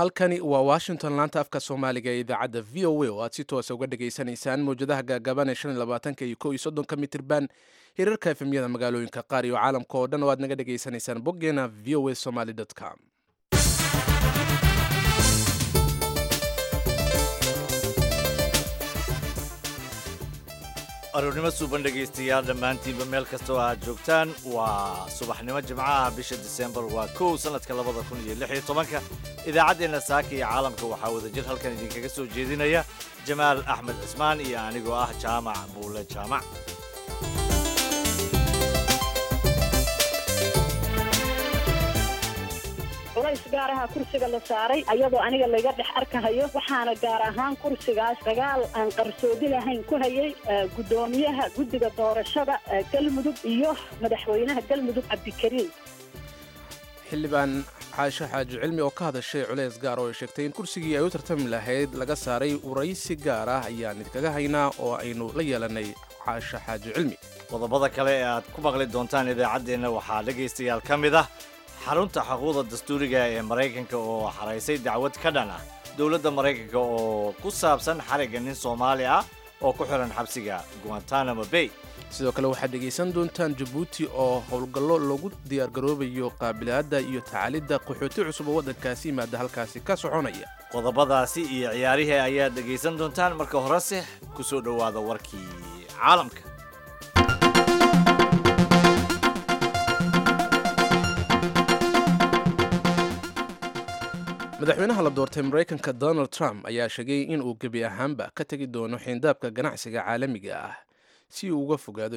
halkani waa washington laanta afka soomaaliga ee idaacadda v o a oo aad si toosa uga dhagaysanaysaan mawjadaha gaagaaban ee shan iyo labaatanka iyo kow iyo soddonka mitirban hirarka efemyada magaalooyinka qaar iyo caalamka oo dhan oo aad naga dhagaysanaysaan boggeena v o a somaly com aroornimo suuban dhegaystayaal dhammaantiinba meel kasta oo aad joogtaan waa subaxnimo jimcaha bisha disembar waa kow sannadka labada kun iyo lix iyo tobanka idaacaddeenna saaka iyo caalamka waxaa wadajir halkan idinkaga soo jeedinaya jamaal axmed cismaan iyo anigoo ah jaamac buule jaamac culays gaar aha kursiga la saaray ayadoo aniga layga dhex arkahayo waxaana gaar ahaan kursigaas dagaal aan qarsoodi lahayn ku hayay guddoomiyaha guddiga doorashada galmudug iyo madaxweynaha galmudug cabdikariim xildhibaan caasho xaaji cilmi oo ka hadashay culays gaar oo ay sheegtay in kursigii ay u tartami lahayd laga saaray waraysi gaar ah ayaan idinkaga haynaa oo aynu la yeelanay caasho xaaji cilmi qodobada kale ee aad ku maqli doontaan idaacaddeenna waxaa dhegaystayaal ka mid ah xarunta xuquuqda dastuuriga ee maraykanka oo xaraysay dacwad ka dhan ah dowladda maraykanka oo ku saabsan xarigga nin soomaali ah oo ku xiran xabsiga guantanamo bay sidoo kale waxaad dhegaysan doontaan jabuuti oo howlgallo lagu diyaargaroobayo qaabilaadda iyo tacaalidda qaxooti cusub oo waddankaasi yimaada halkaasi ka soconaya qodobadaasi iyo ciyaarihii ayaad dhegaysan doontaan marka horese ku soo dhowaada warkii caalamka madaxweynaha la doortay maraykanka donald trump ayaa sheegay in uu gebi ahaanba ka tegi doono xiindaabka ganacsiga caalamiga ah si uu uga fogaado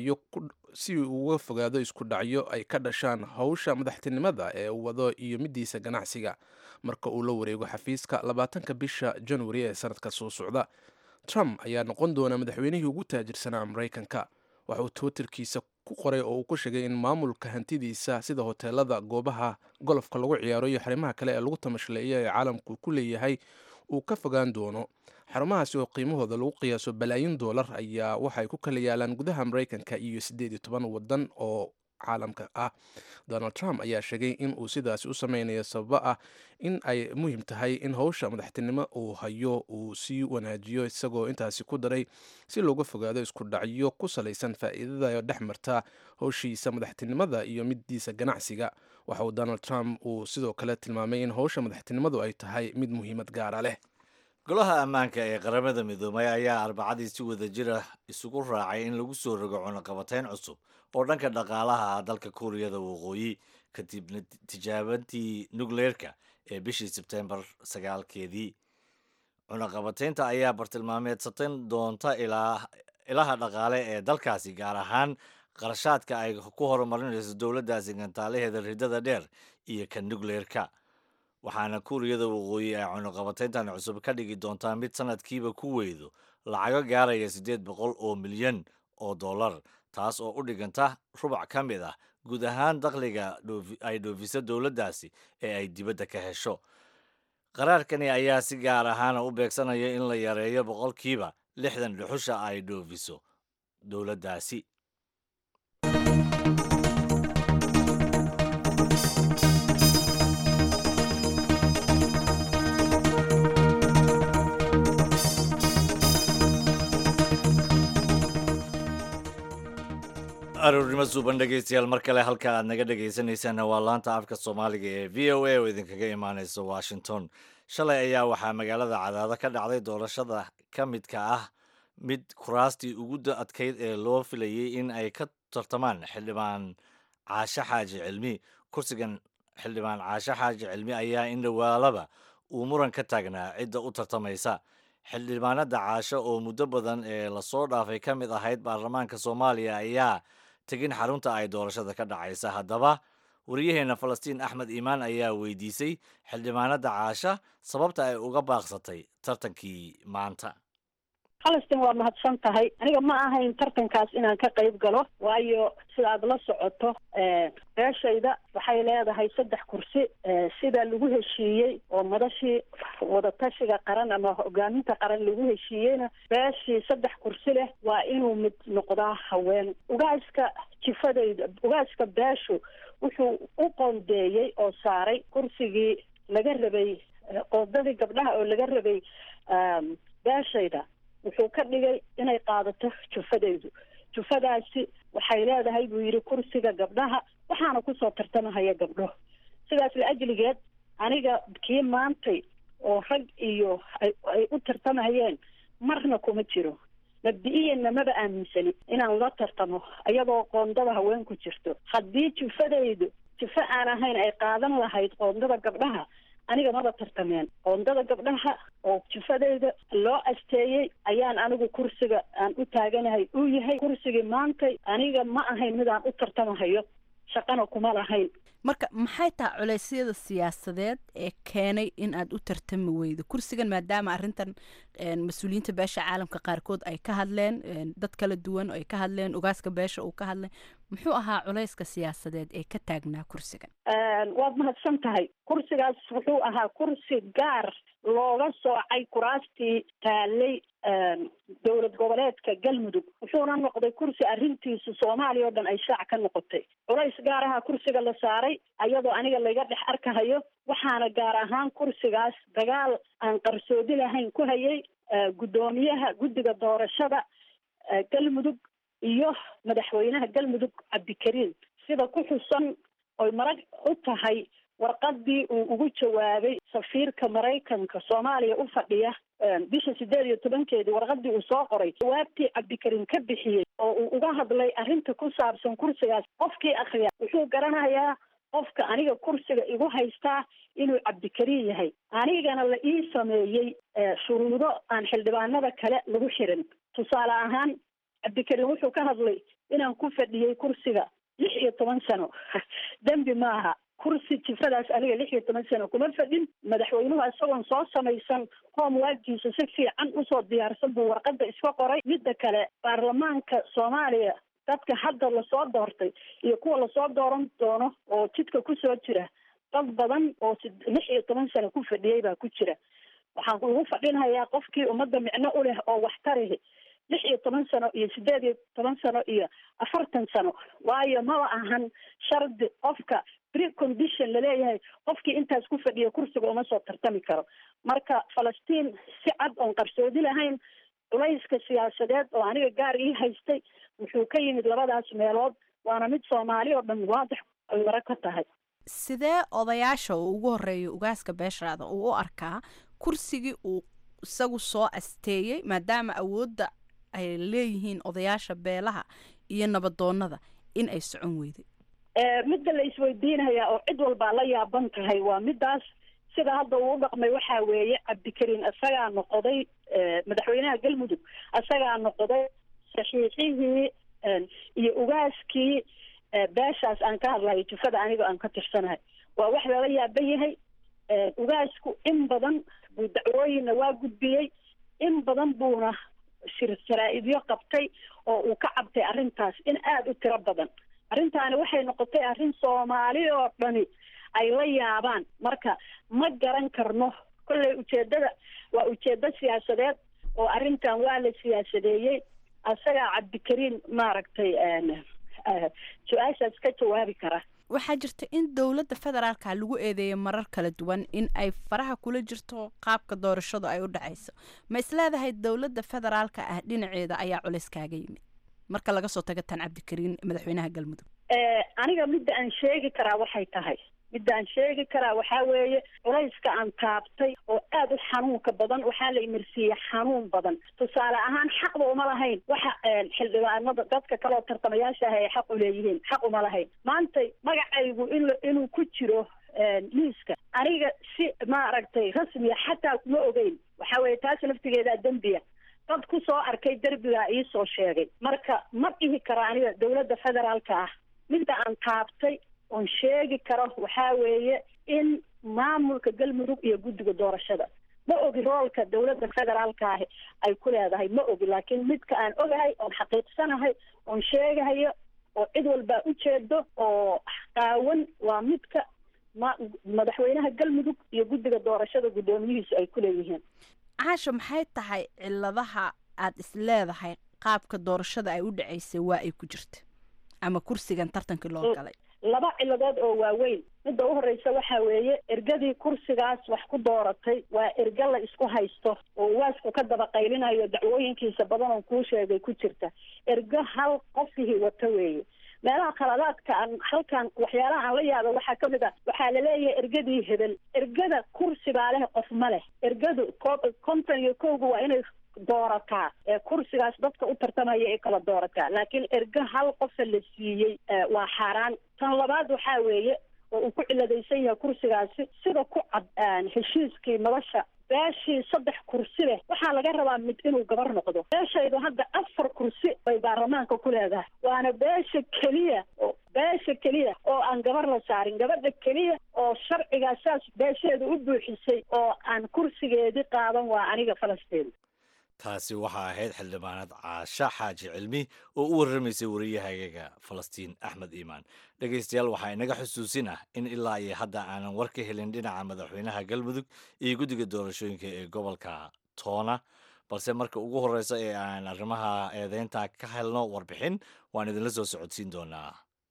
si uu uga fogaado isku dhacyo ay ka dhashaan howsha madaxtinimada ee uu wado iyo midiisa ganacsiga marka uu la wareego xafiiska labaatanka bisha januari ee sanadka soo socda trump ayaa noqon doona madaxweynihii ugu taajirsanaa maraykanka waxa uu twitterkiisa ku qoray oo uu ku sheegay in maamulka hantidiisa sida hoteelada goobaha golofka lagu ciyaaro iyo xarimaha kale ee lagu tamashleeya ee caalamku ku leeyahay uu ka fogaan doono xarumahaasi oo qiimahooda lagu qiyaaso balaayin doolar ayaa waxaay ku kala yaalaan gudaha maraykanka iyo siddeed iyo toban waddan oo caalamka ah donald trump ayaa sheegay in uu sidaasi u sameynayo sababo ah in ay muhiim tahay in howsha madaxtinimo uu hayo uu sii wanaajiyo isagoo intaasi ku daray si looga fogaado isku dhacyo ku salaysan faa'iidada dhex marta howshiisa madaxtinimada iyo midiisa ganacsiga waxa uu donald trump uu sidoo kale tilmaamay in howsha madaxtinimadu ay tahay mid muhiimad gaara leh golaha ammaanka ee qaramada midoobay ayaa arbacadii si wada jira isugu raacay in lagu soo rogo cunaqabateyn cusub oo dhanka dhaqaalaha dalka kuuriyada waqooyi kadib tijaabantii nukleerka ee bishii sebtembar sagaalkeedii cunaqabateynta ayaa bartilmaameedsaten doonta ilaha dhaqaale ee dalkaasi gaar ahaan qarashaadka ay ku horumarinayso dowladdaasi gantaalaheeda ridada dheer iyo ka nukleerka waxaana kuuriyada waqooyi ay cunuqabateyntan cusub ka dhigi doontaa mid sanadkiiba ku weydo lacago gaaraya siddeed boqol oo milyan oo dollar taas oo u dhiganta rubac ka mid ah guud ahaan dakhliga ay dhoofiso dowladdaasi ee ay dibadda ka hesho qaraarkani ayaa si gaar ahaana u beegsanaya in la yareeyo boqolkiiba lixdan dhuxusha ay dhoofiso dowladdaasi aroornimo suuban dhegaystayaal mar kale halka aad naga dhagaysanaysaan waa laanta afka soomaaliga ee v o a oo idinkaga imaaneysa washington shalay ayaa waxaa magaalada cadaado ka dhacday doorashada ka midka ah mid kuraastii ugu adkayd ee loo filayay in ay ka tartamaan xildhibaan caashe xaaji cilmi kursigan xildhibaan caashe xaaji cilmi ayaa in dhowaalaba uu muran ka taagnaa cidda u tartamaysa xildhibaanada caasho oo muddo badan ee lasoo dhaafay ka mid ahayd baarlamaanka soomaaliya ayaa tegin xarunta ay doorashada ka dhacaysa haddaba wariyaheenna falastiin axmed iimaan ayaa weydiisay xildhibaanada caasha sababta ay uga baaqsatay tartankii maanta falastiin waa mahadsan tahay aniga ma ahayn tartankaas inaan ka qayb galo waayo sida aad la socoto beeshayda waxay leedahay saddex kursi sida lagu heshiiyey oo madashii wadatashiga qaran ama hogaaminta qaran lagu heshiiyeyna beeshii saddex kursi leh waa inuu mid noqdaa haween ugaaska jifadayda ugaaska beeshu wuxuu u qoondeeyey oo saaray kursigii laga rabay qoodadii gabdhaha oo laga rabay beeshayda wuxuu ka dhigay inay qaadato jufadaydu jufadaasi waxay leedahay buu yidhi kursiga gabdhaha waxaana kusoo tartamahaya gabdho sidaas la ajligeed aniga kii maantay oo rag iyo ay u tartamahayeen marna kuma jiro mabdi-iyanna maba aaminsani inaan la tartamo iyadoo qoondada haweenku jirto haddii jufadaydu jufo aan ahayn ay qaadan lahayd qoondada gabdhaha aniga maba tartameen qoondada gabdhaha oo jufadayda loo asteeyey ayaan anigu kursiga aan u taaganahay uu yahay kursigii maantay aniga ma ahayn midaan u tartamahayo shaqana kuma lahayn marka maxay tahay culeysyada siyaasadeed ee keenay in aad u tartami weydo kursigan maadaama arrintan mas-uuliyiinta beesha caalamka qaarkood ay ka hadleen dad kala duwan ay ka hadleen ogaaska beesha uu ka hadlay muxuu ahaa culeyska siyaasadeed ee ka taagnaa kursigan waad mahadsan tahay kursigaas wuxuu ahaa kursi gaar looga soocay kuraastii taalay dowlad goboleedka galmudug wuxuuna noqday kursi arrintiisu soomaaliya oo dhan ay shaac ka noqotay culays gaar ahaa kursiga la saaray ayadoo aniga laga dhex arkahayo waxaana gaar ahaan kursigaas dagaal aan qarsoodi lahayn ku hayay guddoomiyaha guddiga doorashada galmudug iyo madaxweynaha galmudug cabdikariin sida ku xusan oy marag u tahay warqadii uu ugu jawaabay safiirka maraykanka soomaaliya u fadhiya bisha sideed iyo tobankeedii warqadii uu soo qoray jawaabtii cabdikariin ka bixiyey oo uu uga hadlay arrinta ku saabsan kursigaas qofkii akriya wuxuu garanayaa qofka aniga kursiga igu haystaa inuu cabdikariin yahay anigana la ii sameeyey shuruudo aan xildhibaanada kale lagu xirin tusaale ahaan cabdikariin wuxuu ka hadlay inaan ku fadhiyey kursiga lix iyo toban sano dembi maaha kursi jifadaas aniga lix iyo toban sano kuma fadhin madaxweynuhu isagoon soo samaysan hoomwaagkiisa si fiican usoo diyaarsan buu warqada iska qoray midda kale baarlamaanka soomaaliya dadka hadda lasoo doortay iyo kuwa lasoo dooran doono oo jidka kusoo jira dad badan oo lix iyo toban sano ku fadhiyey baa ku jira waxaan ugu fadhinhayaa qofkii ummadda micno u leh oo waxtarihi lix iyo toban sano iyo sideed iyo toban sano iyo afartan sano waayo maba ahan shardi qofka precondition laleeyahay qofkii intaas ku fadhiya kursiga uma soo tartami karo marka falastiin si cad oon qarsoodi lahayn culayska siyaasadeed oo aniga gaar ii haystay wuxuu ka yimid labadaas meelood waana mid soomaali oo dhan waadax ay mara ka tahay sidee odayaasha uu ugu horeeyo ugaaska beesharaada uu u arkaa kursigii uu isagu soo asteeyey maadaama awoodda ay leeyihiin odayaasha beelaha iyo nabadoonada in ay socon weyday midda la isweydiinayaa oo cid walbaa la yaaban tahay waa midaas sida hadda uu u dhaqmay waxaa weeye cabdikariin isagaa noqoday madaxweynaha galmudug isagaa noqday saxiixihii iyo ugaaskii beeshaas aan ka hadlayo jufada aniga aan ka tirsanahay waa wax lala yaaban yahay ugaasku in badan buu dacwooyinna waa gudbiyey in badan buuna shir jaraa-idyo qabtay oo uu ka cabtay arrintaas in aada u tiro badan arrintaani waxay noqotay arrin soomaali oo dhani ay la yaabaan marka ma garan karno kolley ujeedada waa ujeedo siyaasadeed oo arrintan waa la siyaasadeeyey asagaa cabdikariin maaragtay su-aashaas ka jawaabi kara waxaa jirta in dowladda federaalka lagu eedeeyo marar kala duwan in ay faraha kula jirto qaabka doorashadu ay u dhacayso ma isleedahay dowladda federaalka ah dhinaceeda ayaa culays kaaga yimid marka laga soo tago tan cabdikariin madaxweynaha galmudug aniga midda aan sheegi karaa waxay tahay midda aan sheegi karaa waxaa weeye culayska aan taabtay oo aada u xanuunka badan waxaa la imirsiiyey xanuun badan tusaale ahaan xaqba uma lahayn waxa xildhibaanada dadka kaleo tartamayaasha ah ay xaq u leeyihiin xaq uma lahayn maanta magacaygu in inuu ku jiro liiska aniga si maaragtay rasmiya xataa kuma ogeyn waxa weeye taas laftigeedaa dembiya dad ku soo arkay derbigaa iisoo sheegay marka ma dhihi karo aniga dowladda federaalka ah midda aan taabtay oon sheegi karo waxaa weeye in maamulka galmudug iyo guddiga doorashada ma ogi roolka dowladda federaalka ahi ay ku leedahay ma ogi laakiin midka aan ogahay oon xaqiiqsanahay oon sheegahayo oo cid walbaa ujeedo oo qaawan waa midka ma madaxweynaha galmudug iyo guddiga doorashada guddoomiyihiisu ay ku leeyihiin caasha maxay tahay ciladaha aada is leedahay qaabka doorashada ay u dhacaysay waa ay ku jirta ama kursigan tartankii loo galay laba ciladood oo waaweyn midda u horreysa waxa weeye ergadii kursigaas wax ku dooratay waa erga la isku haysto oo waasku ka daba qaylinayo dacwooyinkiisa badan oo kuu sheegay ku jirta ergo hal qofihii wata weeye meelaha khaladaadka aan halkan waxyaalaha aan la yaaba waxaa ka mid a waxaa laleeyahay ergadii hebel ergada kursi baa leh qof ma leh ergadu ko- konton iyo kowga waa inay doorataa ee kursigaas dadka u tartamaya ay kala doorataa laakiin ergo hal qofa la siiyey eh, waa xaaraan tan labaad waxaa weeye oo uu ku ciladaysan yahay kursigaasi sida ku cad aan heshiiskii nolosha beeshii saddex kursi leh waxaa laga rabaa mid inuu gabar noqdo beeshaydu hadda afar kursi bay baarlamaanka ku leedahay waana beesha keliya oo beesha keliya oo aan gabar la saarin gabadha keliya oo sharcigaa saas beesheeda u buuxisay oo aan kursigeedii qaadan waa aniga falastiin taasi waxaa ahayd xildhibaanad caasha xaaji cilmi oo u warramaysay wariyahagaga falastiin axmed iimaan dhegaystayaal waxaa inaga xusuusin ah in ilaa iyo hadda aanan war ka helin dhinaca madaxweynaha galmudug iyo guddiga doorashooyinka ee gobolka toona balse marka ugu horreysa ee aan arrimaha eedeynta ka helno warbixin waan idinla soo socodsiin doonaa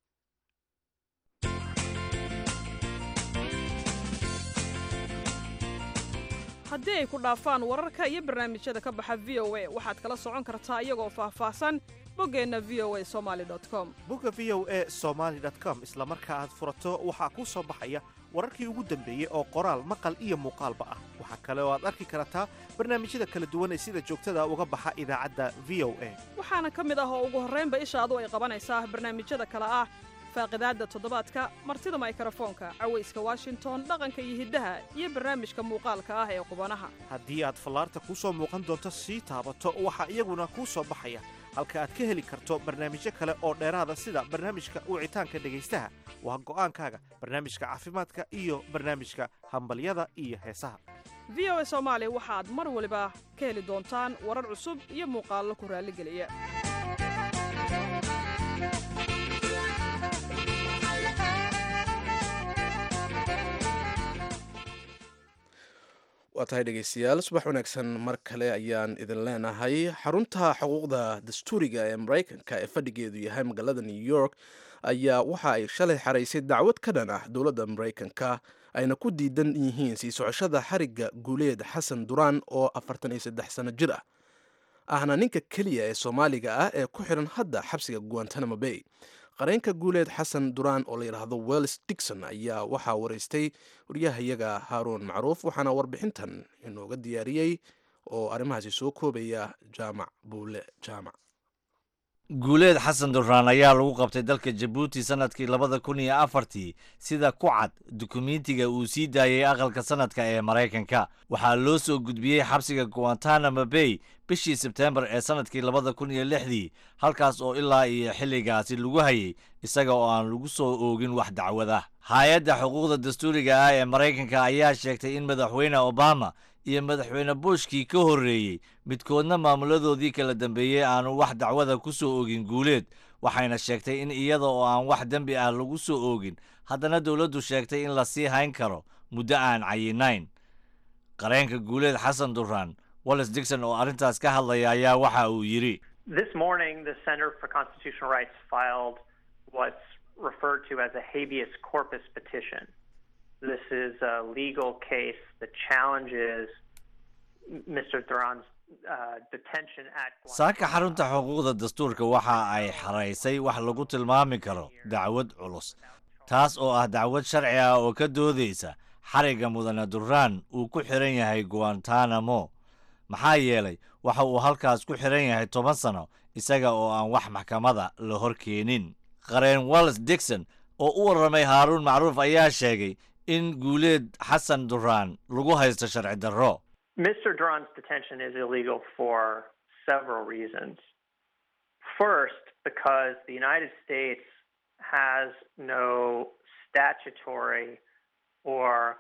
haddii ay ku dhaafaan wararka iyo barnaamijyada ka baxa v o a waxaad kala socon kartaa iyagoo faahfaahsan boggeenna v o a somaali com bogga v o e somaali com isla marka aad furato waxaa kuu soo baxaya wararkii ugu dambeeyey oo qoraal maqal iyo muuqaalba ah waxaa kale oo aad arki kartaa barnaamijyada kala duwan ee sida joogtada uga baxa idaacadda v o a waxaana ka mid ah oo ugu horraynba ishaadu ay qabanaysaa barnaamijyada kale ah faaqidaadda toddobaadka martida maykrofoonka cawayska washington dhaqanka iyo hiddaha iyo barnaamijka muuqaalka ah ee qubanaha haddii aad fallaarta kuu soo muuqan doonto sii taabato waxaa iyaguna kuu soo baxaya halka aad ka heli karto barnaamijyo kale oo dheeraada sida barnaamijka wicitaanka dhegaystaha waa go'aankaaga barnaamijka caafimaadka iyo barnaamijka hambalyada iyo heesaha v o a soomaali waxaad mar waliba ka heli doontaan warar cusub iyo muuqaallo ku raalligeliya waa tahay dhegeystayaal subax wanaagsan mar kale ayaan idin leenahay xarunta xuquuqda dastuuriga ee maraykanka ee fadhigeedu yahay magaalada new york ayaa waxa ay shalay xaraysay dacwad ka dhan ah dowladda maraykanka ayna ku diidan yihiin sii socoshada xarigga guuleed xasan duraan oo afartan iyo saddex sano jir ah ahna ninka keliya ee soomaaliga ah ee ku xidhan hadda xabsiga guantanamo bay qareenka guuleed xasan duraan oo la yidhaahdo wells digson ayaa waxaa waraystay waryahayaga haaruun macruuf waxaana warbixintan inooga diyaariyey oo arrimahaasi soo koobaya jaamac buule jaamac guuleed xasan duraan ayaa lagu qabtay dalka jabuuti sannadkii labada kun iyo afartii sida ku cad dukumentiga uu sii daayey aqalka sannadka ee maraykanka waxaa loo soo gudbiyey xabsiga guantanamo bay bishii sebteembar ee sannadkii labada kun iyo lixdii halkaas oo ilaa iyo xilligaasi lagu hayay isaga oo aan lagu soo oogin wax dacwad ah hay-adda xuquuqda dastuuriga ah ee maraykanka ayaa sheegtay in madaxweyne obama iyo madaxweyne bushkii ka horreeyey midkoodna maamuladoodii kala dambeeyey aanu wax dacwada ku soo oogin guuleed waxayna sheegtay in iyada oo aan wax dembi ah lagu soo oogin haddana dowladdu sheegtay in la sii hayn karo muddo aan cayinayn qareenka guuleed xasan duraan wallis digson oo arrintaas ka hadlaya ayaa waxa uu yidhi This morning, the Center for Constitutional Rights filed what's referred to as a habeas corpus petition. This is a legal case that challenges Mr. Duran's uh, detention at saaka xarunta xuquuqda dastuurka waxa ay xaraysay wax lagu tilmaami karo dacwad culus taas oo ah dacwad sharci ah oo ka doodaysa xarigga mudane duraan uu ku xiran yahay guantanamo maxaa yeelay waxa uu halkaas ku xiran yahay toban sano isaga oo aan wax maxkamada la hor keenin qareen wallis digson oo u warramay haaruun macruuf ayaa sheegay in guuleed xasan duraan lagu haysto sharci darro Mr. Duran's detention is illegal for several reasons. First, because the United States has no statutory or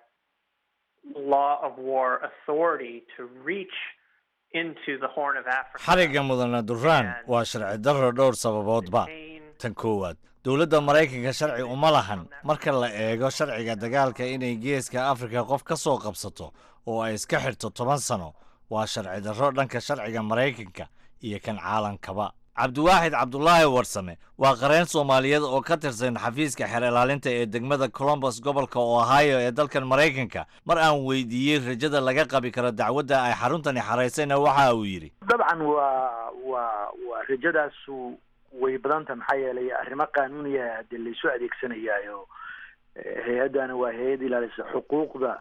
law of war authority to reach into the Horn of Africa. xarigga mudane duraan waa sharci darro dhowr sababoodba tan koowaad dowladda maraykanka sharci uma lahan marka la eego sharciga dagaalka inay geeska afrika qof ka soo qabsato oo ay iska xidhto toban sano waa sharci darro dhanka sharciga maraykanka iyo kan caalankaba cabdiwaaxid cabdulaahi warsame waa qareen soomaaliyeed oo ka tirsan xafiiska xeer ilaalinta ee degmada colombus gobolka ohio ee dalkan maraykanka mar aan weydiiyey rajada laga qabi karo dacwadda ay xaruntani xaraysayna waxa uu yidhi dabcan waa waa waa rajadaasu way badanta maxaa yeelay arrimo qaanuuniya hadee laysu adeegsanayaayo hay-addana waa hay-ad ilaalisa xuquuqda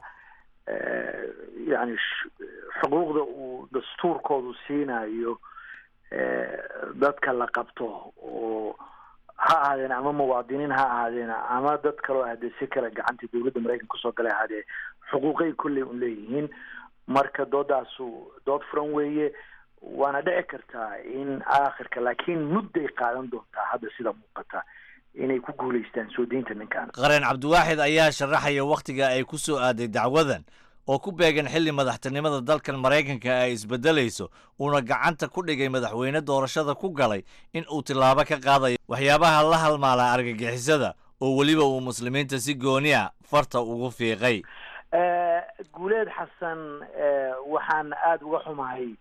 yani xuquuqda uu dastuurkoodu siinayo dadka la qabto oo ha ahaadeen ama muwaadiniin ha ahaadeen ama dad kaloo hadee si kale gacanta dawladda maraykanka kusoo galay ahaadee xuquuqay kolley un leeyihiin marka doodaasu dood furan weeye waana dhici kartaa in aakhirka laakiin mudday qaadan doontaa hadda sida muuqata inay ku guulaystaan soo deynta ninkan qareen cabdiwaaxid ayaa sharaxaya wakhtiga ay ku soo aaday dacwadan oo ku beegan xilli madaxtinimada dalkan maraykanka ay isbedelayso uuna gacanta ku dhigay madaxweyne doorashada ku galay in uu tillaabo ka qaadayo waxyaabaha la halmaala argagixisada oo weliba uu muslimiinta si gooni a farta ugu fiiqay guuleed xasan waxaan aada uga xumahay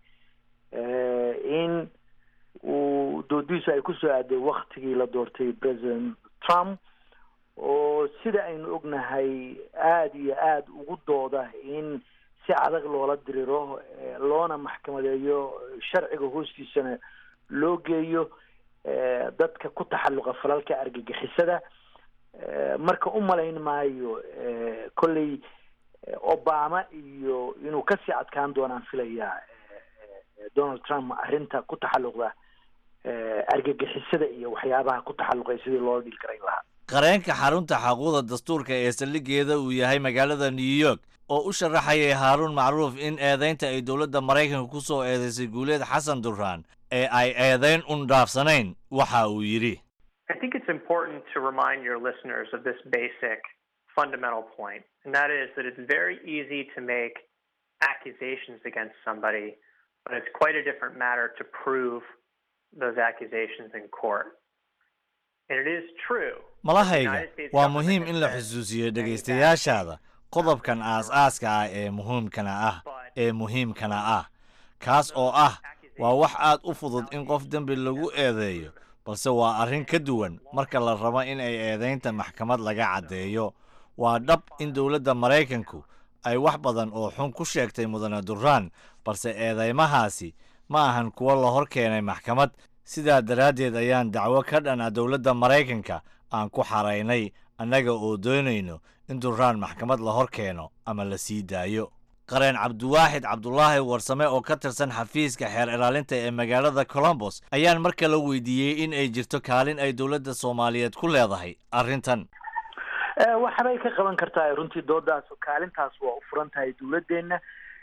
in uu doodiisu ay kusoo aaday waktigii la doortay president trump oo sida aynu ognahay aada iyo aada ugu dooda in si adag loola diriro loona maxkamadeeyo sharciga hoostiisana loo geeyo dadka ku taxalluqa falalka argagixisada marka u malayn maayo kolley obama iyo inuu kasii adkaan doonaan filayaa donald trump arrinta ku taxalluqda argagixisada iyo waxyaabaha ku taxalluqay sidii loola dhili karayn lahaa qareenka xarunta xaquuqda dastuurka ee saldhigeeda uu yahay magaalada new york oo u sharaxayay haaruun macruuf in eedaynta ay dowladda maraykanka ku soo eedaysay guuleed xasan duraan ee ay eedayn un dhaafsanayn waxa uu yidhi I think it's important to remind your listeners of this basic fundamental point, and that is that it's very easy to make accusations against somebody, but it's quite a different matter to prove those accusations in court. And it is true. malahayga waa muhiim in la xusuusiyo dhegaystayaashaada qodobkan aas-aaska ah ee muhiimkana ah ee muhiimkana ah kaas oo ah waa wax aad u fudud in qof dembi lagu eedeeyo balse waa arrin ka duwan marka la rabo in ay eedaynta maxkamad laga caddeeyo waa dhab in dowladda maraykanku ay wax badan oo xun ku sheegtay mudane duraan balse eedeymahaasi ma ahan kuwo la hor keenay maxkamad sidaa daraaddeed ayaan dacwo ka dhan ah dowladda maraykanka aan ku xaraynay annaga oo doonayno in duraan maxkamad la hor keeno ama la sii daayo qareen cabdiwaaxid cabdulaahi warsame oo ka tirsan xafiiska xeer ilaalinta ee magaalada colombos ayaan mar kale weydiiyey in ay jirto kaalin ay dowladda soomaaliyeed ku leedahay arrintan waxbay ka qaban kartaa runtii doodaas kaalintaas waa u furan tahay dowladdeena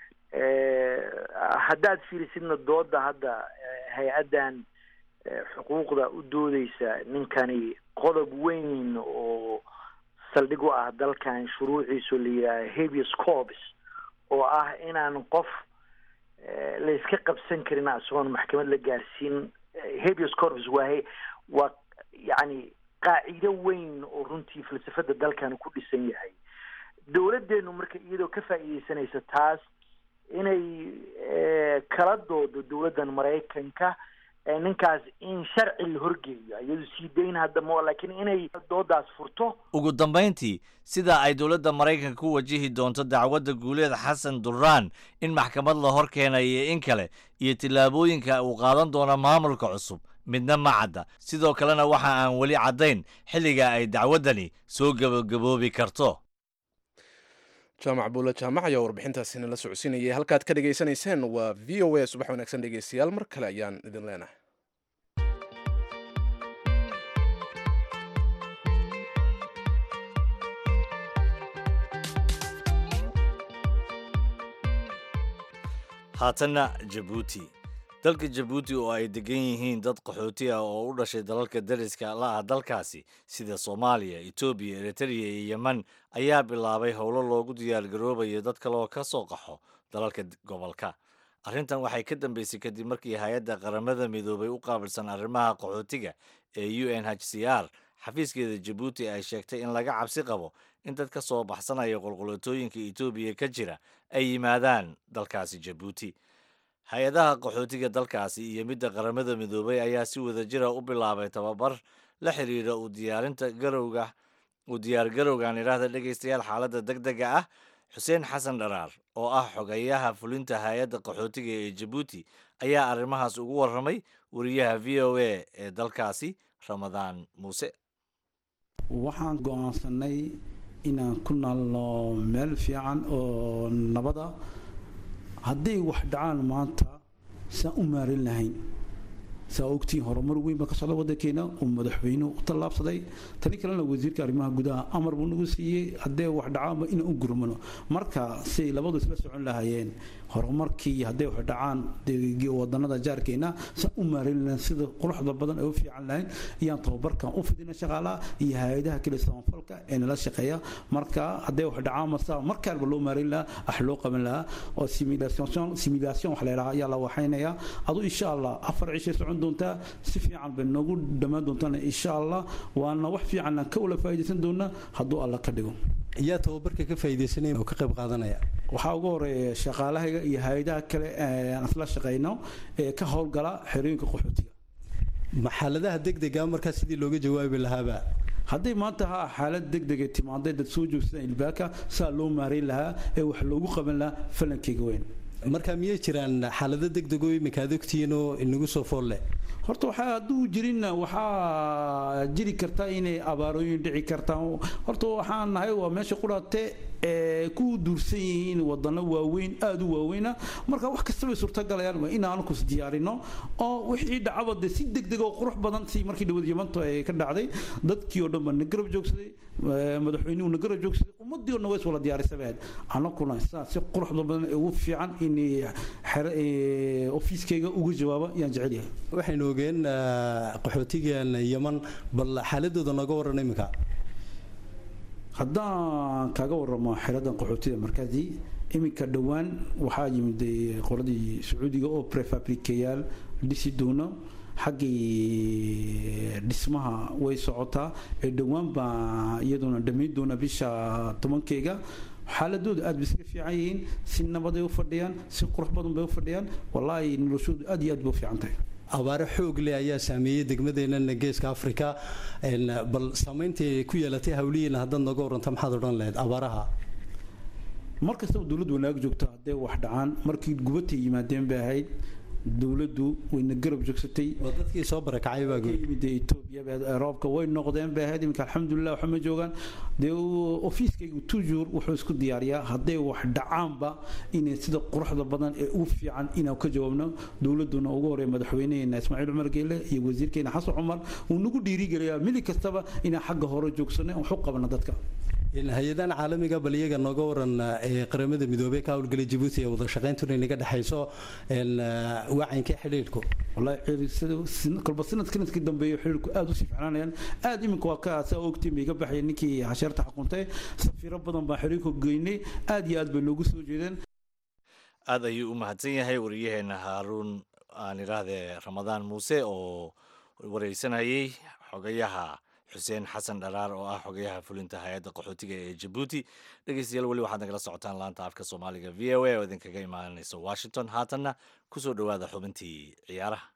haddaad fiirisidna dooda hadda hay-addan xuquuqda u doodeysa ninkani qodob weyn oo saldhig u ah dalkan shuruuciisu la yidhaaha habeas corpus oo ah inaan qof layska qabsan karin isagoon maxkamad la gaarsiin habeas corpus waa waa yacni qaacido weyn oo runtii falsafada dalkan ku dhisan yahay dowladdeenu marka iyadoo ka faa'iideysanaysa taas inay kala doodo dowladdan maraykanka ninkaas in sharci la horgeeyo iyadu sii dayn hadda ma laakiin inay doodaas furto ugu dambayntii sida ay dowladda maraykanka ku wajihi doonto dacwadda guuleed xasan duraan in maxkamad la hor keenayo in kale iyo tillaabooyinka uu qaadan doono maamulka cusub midna ma cadda sidoo kalena waxa aan weli caddayn xilliga ay dacwaddani soo gebagaboobi karto jaamac buula jaamac ayaa warbixintaasina la socodsiinayay halkaad ka dhegaysanayseen waa v o a subax wanaagsan dhegeystayaal mar kale ayaan idin leenahay haatanna jabuuti dalka jabuuti oo ay degan yihiin dad qaxooti ah oo u dhashay dalalka dariska la ah dalkaasi sida soomaaliya etoobiya eritreya iyo yemen ayaa bilaabay howlo loogu diyaargaroobayo dad kaleoo ka soo qaxo dalalka gobolka arrintan waxay ka dambeysay kadib markii hay-adda qaramada midoobay u qaabilsan arrimaha qaxootiga ee u n h c r xafiiskeeda jabuuti ay sheegtay in laga cabsi qabo in dad ka soo baxsanaya qolqolotooyinka etoobiya ka jira ay yimaadaan dalkaasi jabuuti hay-adaha qaxootiga dalkaasi iyo midda qaramada midoobay ayaa si wadajira u bilaabay tababar la xiriira u diyaarinta garowga u diyaargarowgan idhaahda dhegaystayaal xaaladda deg dega ah xuseen xasan dharaar oo ah xogeyaha fulinta hay-adda qaxootiga ee jabuuti ayaa arrimahaas ugu warramay wariyaha v o a ee dalkaasi ramadaan muuse waxaan go-aansanay inaan ku naalno meel fiican oo nabada hadday wax dhacaan maanta saan u maarin lahayn saa ogtiin horumar weyn baa ka socda waddankeena uu madaxweynuhu u tallaabsaday tani kalena wasiirka arrimaha gudaha amar buu nagu siiyey haddee wax dhacaanba inaan u gurmano marka siay labadu isla socon lahaayeen horumarkii hadday wax dhacaan wadanada jaarkeena saan u maarin lahayn sida quruxda badan ay u fiican lahayn iyaan tababarkan u fidina shaqaalaha iyo hay-adaha kale samafalka ee nala shaqeeya marka hadday wax dhacaan masa markaalba loo maarin lahaa wax loo qaban lahaa oo simulation simulation wax la yidhaha ayaa la waxaynaya adu insha allah afar cishay socon doontaa si fiican bay noogu dhammaan doontaan insha allah waana wax fiican aan ka wala faa'iidaysan doonaa hadduu alla ka dhigo yaa tababarka ka faa'iidaysanaya oo ka qayb qaadanaya waxaa ugu horeeya shaqaalahayga iyo hay-adaha kale aan isla shaqayno ee ka howlgala xerooyinka qaxootiga ma xaaladaha degdega markaa sidii looga jawaabi lahaaba hadday maanta ha xaalad degdega timaaday dad soo joogsadaan ilbaaka saa loo maarayn lahaa ee wax loogu qaban lahaa falankeyga weyn marka miyay jiraan xaalado degdego imika ad ogtihiin oo inagu soo foolle horta waxaa hadduu jirinna waxaa jiri karta inay abaarooyin dhici kartaan horta waxaan nahay waa meesha qudhaate ee ku duursan yihiin wadano waaweyn aada u waaweyna marka wax kasta bay suurtagalayaan waa inaan kus diyaarino oo wixii dhacaba dee si degdeg oo qurux badan si markii dhawad yamanto ay ka dhacday dadkii oo dhan baa na garab joogsaday madaxweynuhu na garab joogsaday ummadii oo dhan way is wala diyaarisabaad annaguna saa si quruxda badan ee ugu fiican in ofiiskayga uga jawaaba yaan jecel yahay waxaynu ogeen qaxootigan yaman bal xaaladooda nooga waran iminka haddaan kaaga waramo xeradan qaxootida markaasi iminka dhowaan waxaa yimid qoladii sacuudiga oo prefabrikeyaal dhisi doona xaggii dhismaha way socotaa ee dhowaan baa iyaduna dhammayn doona bisha tobankeyga xaaladooda aad bay iska fiican yihiin si nabaday u fadhiyaan si qurux badan bay u fadhiyaan wallaahi noloshoodu aad iyo aad bay u fiican tahay abaare xoog leh ayaa saameeyey degmadeennan geeska afrika bal saamayntii ku yeelatay hawlihiina haddaad nooga warranta maxaad odhan lahayd abaaraha mar kastaba dowladdu wanaag joogto hadday wax dhacaan markii gubatay yimaadeen bay ahayd dowladdu wayna garab joogsatay oo dadkii soo barakacay baa yimid etoobiya roobka way noqdeen bay ahayd iminka alxamdulilah waxa ma joogaan dee ofiiskaygu toujours wuxuu isku diyaariyaa hadday wax dhacaanba inay sida quruxda badan ee ugu fiican inaan ka jawaabno dowladduna ugu horeeya madaxweyneheena ismaaciil cumar geele iyo wasiirkeena xasan cumar uu nagu dhiirigeliyaa mili kastaba inaan xagga hore joogsano wax u qabano dadka hay-adahan caalamiga bal iyaga nooga waran ee qaramada midoobey ka howlgalay jabuuti ee wada shaqayntuna inaga dhexayso wacankii xidhiidhku wallahi kolba sanad sanadkii dambeeyo xidhiidhku aada usii ficnaanayaan aada iminka waa ka saa ogtiin bay iga baxaya ninkii hasheerta xukuntay safiiro badan baa xidhiidhku geynay aada iyo aad bay noogu soo jeedeen aad ayuu u mahadsan yahay wariyaheena haaruun aan idhaahdee ramadaan muuse oo wareysanayay xogayaha xuseen xasan dharaar oo ah xogayaha fulinta hay-adda qaxootiga ee jabuuti dhegeystayaal weli waxaad nagala socotaan laanta afka soomaaliga v o a oo idinkaga imaanaysa washington haatanna ku soo dhowaada xubintii ciyaaraha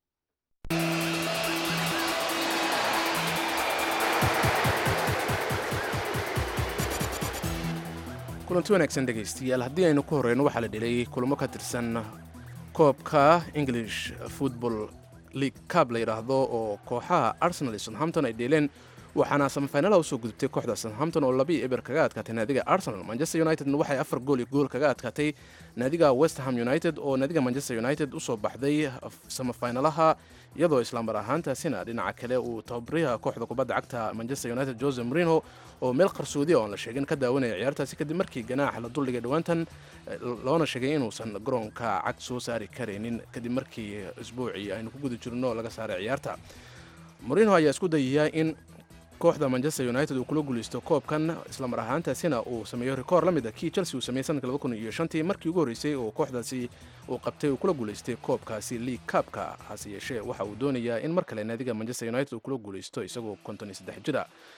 kulanti wanaagsan dhegaystayaal haddii aynu ku horeyno waxaa la dhelay kulamo ka tirsan koobka english football league cab la yidhaahdo oo kooxaha arsenal iyo southampton ay dheeleen waxaana samafinalaha usoo gudubtay kooxda southampton oo labii eber kaga adkaatay naadiga arsenal manchester unitedna waxay afar gool iyo gool kaga adkaatay naadiga westham united oo naadiga manchester united usoo baxday samafinalaha iyadoo islaamar ahaantaasina dhinaca kale uu tababariyaha kooxda kubadda cagta manchester united jose marino oo meel qarsoodiya oon la sheegin ka daawanaya ciyaartaasi kadib markii ganaax la duldhigay dhowaantan loona sheegay inuusan garoonka cag soo saari karaynin kadib markii isbuucii aynu ku guda jirno laga saaray ciyaarta marino ayaa isku dayaya in kooxda manchester united uu kula guulaysto koobkan islamar ahaantaasina uu sameeyo rikoor la mid a kii chelsea uu sameeyey sanadka laba kun iyo shantii markii ugu horreysay oo kooxdaasi uu qabtay uu kula guulaystay koobkaasi league kaabka hase yeeshee waxa uu doonayaa in mar kale naadiga manchester united uu kula guulaysto isagoo konton iyo saddex jira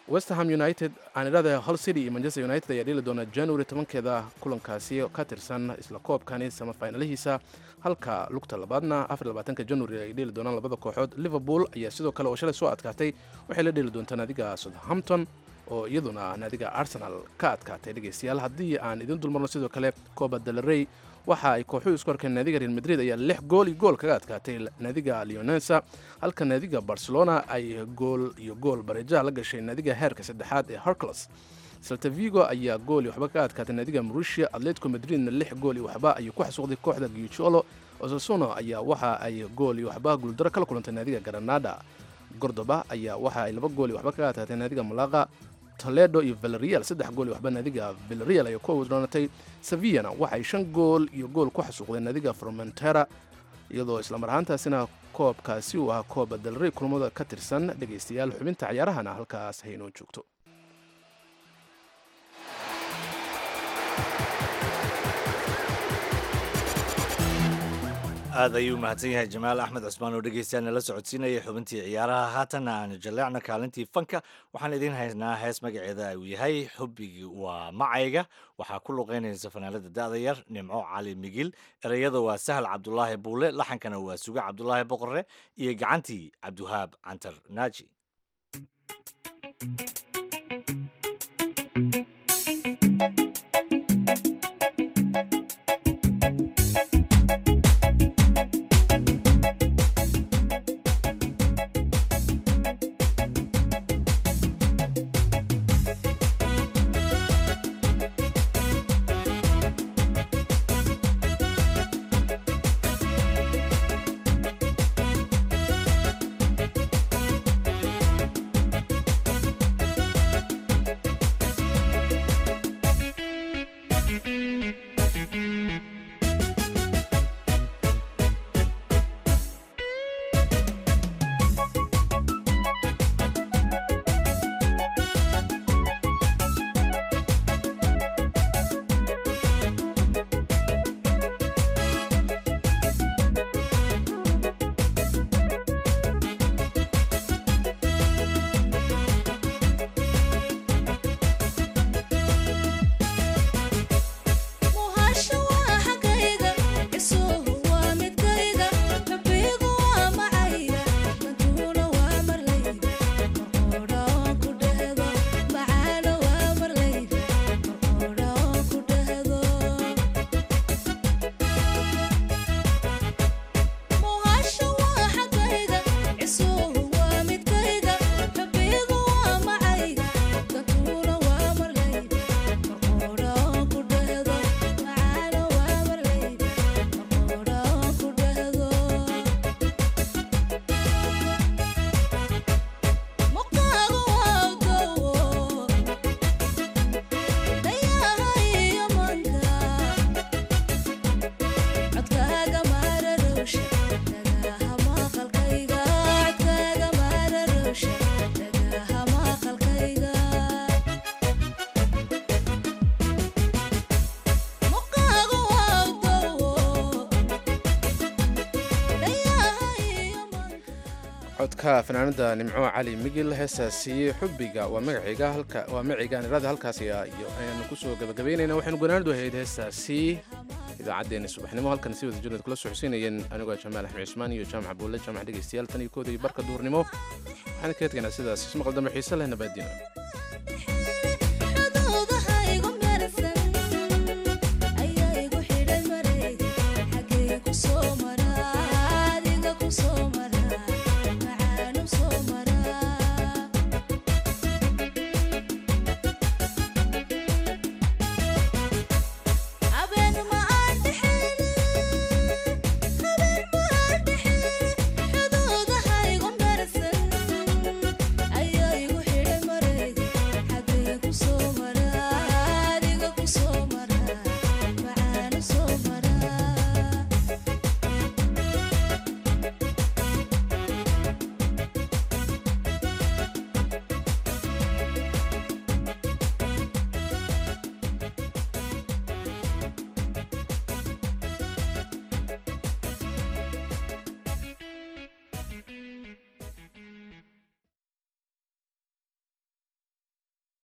westerham united aan idhahda hol city iyo manchester united ayaa dheli doona january tobankeeda kulankaasi ka tirsan isla koobkani samafinalihiisa halka lugta labaadna afarlabaatanka january ay dheli doonaan labada kooxood liverpool ayaa sidoo kale oo shalay soo adkaatay waxay la dheli doontaa naadiga southampton oo iyaduna naadiga arsenal ka adkaatay dhegeystayaal haddii aan idin dulmarno sidoo kale coba delarey waxa ay kooxuhu isku arkeen naadiga real madrid ayaa lix gool iyo gool kaga adkaatay naadiga leonesa halka naadiga barcelona ay gool iyo gool bareejaha la gashay naadiga heerka saddexaad ee hercules salta vigo ayaa gool iyo waxba kaga adkaatay naadiga maurisia atletico madridna lix gool iyo waxba ayuu ku xasuuqday kooxda guicholo osasuno ayaa waxa ay gool iyo waxba guuldaro kala kulantay naadiga granada gordoba ayaa waxa ay laba gool iyo waxba kaga adkaatay naadiga malaqa toledo iyo villarreal saddex gool iyo waxba naadiga villarreal ayay ku awdroonatay sevillana waxay shan gool iyo gool ku xasuuqdeen naadiga formentera iyadoo islamar ahaantaasina koobkaasi uu ahaa kooba dalrey kulmada ka tirsan dhegaystayaal xubinta ciyaarahana halkaas haynoo joogto aad ayuu mahadsan yahay jamaal axmed cusmaan oo dhegeystayaal nala socodsiinaya xubintii ciyaaraha haatanna aanu jaleecno kaalintii fanka waxaan idiin haynaa hees magaceeda uu yahay xubbigii waa macayga waxaa ku luqeynaysa fanaalada da'da yar nimco cali migil ereyada waa sahal cabdulaahi buule laxankana waa suge cabdulaahi boqore iyo gacantii cabdiwahaab cantar naaji codka fanaanada nimco cali migil heesaasi xubbiga waa magacayga halka waa magacaygaan irada halkaasi iyo ayaanu kusoo gabagabaynayna waxaynu gonaanadu ahayd heesaasi idaacaddeenna subaxnimo halkan si wada jirnad kula socodsiinayeen anigoo jamaal axmed cusmaan iyo jaamac buulle jaamac dhegaystayaal tan iyo kooda iyo barka duurnimo waxaan ka edgaynaa sidaas ismaqal dambe xiise leh nabaadina